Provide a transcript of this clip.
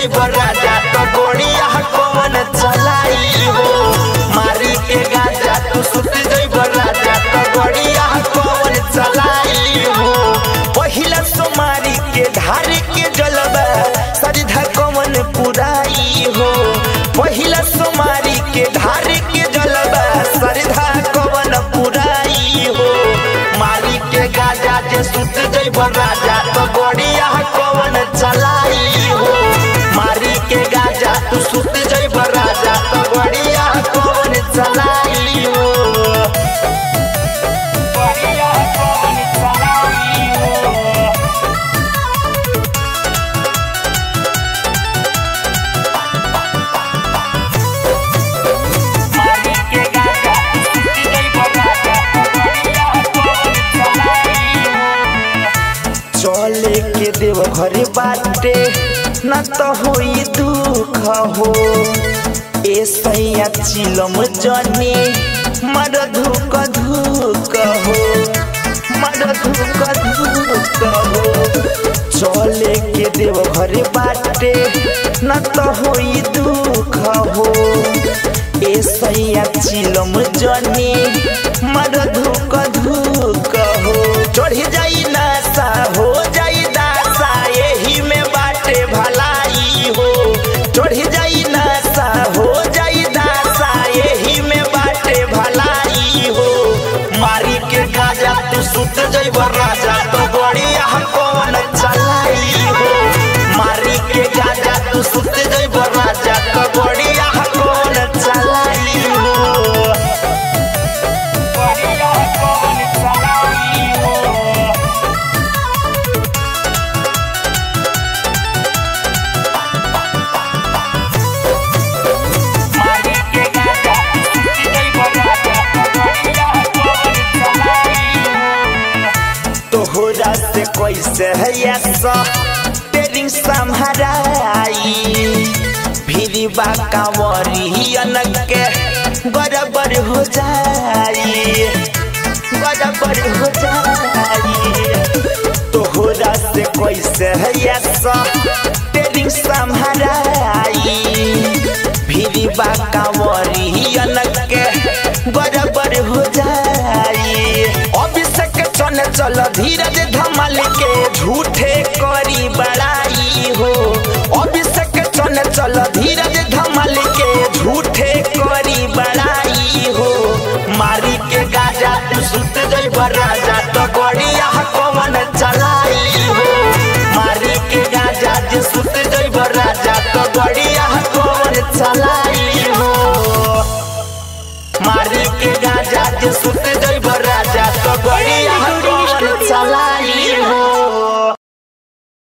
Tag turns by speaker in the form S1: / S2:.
S1: जइब राजा तो गोड़िया कौन चलाई हो मारी के गाजा तू सुत जइब राजा तो गोड़िया कौन चलाई हो पहिला सोमारी के धार के जलबा सरिधा कौन पुराई हो पहिला सोमारी के धार के जलबा सरिधा कौन पुराई हो मारी के गाजा जे सुत जइब राजा तो गोड़िया कौन चलाई हो मारी के गाजा तू सुत जइब राजा तो गोड़िया कौन चलाई हो गोड़िया कौन चलाई हो मारी के गाजा तू सुत जइब राजा तो गोड़िया कौन चलाई हो चले के देव घरे बाटे न त होई दुख हो ए सैया चिलम जने मर धुक धुक हो मर धुक धुक हो चले के देव घरे बाटे न त होई दुख हो ए सैया चिलम जने मर धुक धुक हो चढ़ी जाई नासा हो जाई दासा यही में बाटे भलाई हो चढ़ी जाई नासा हो जाई दासा यही में बाटे भलाई हो मारी के गाजा तू सुत जइब राजा तो बढ़िया कौन चलाई हो मारी के गाजा तू सुत जइब राजा तो बढ़िया कौन चलाई हो बढ़िया कौन चलाई हो मारी के गाजा तू सुत जइब राजा तो बढ़िया कौन चलाई हो तोहरा से कैसे है ऐसा तेरी संहराई फिरी बा कांवरियन के बराबर हो जाई बराबर हो जाई तोहरा से कैसे है ऐसा तेरी संहराई फिरी बा कांवरियन के बराबर हो जाई अभिषेक चल चल धीरज धमाल के झूठे करी बड़ाई हो अभिषेक चल चल धीरज धमाल के झूठे करी बड़ाई हो मारी के गाजा तू सुत जइब राजा तो गड़ी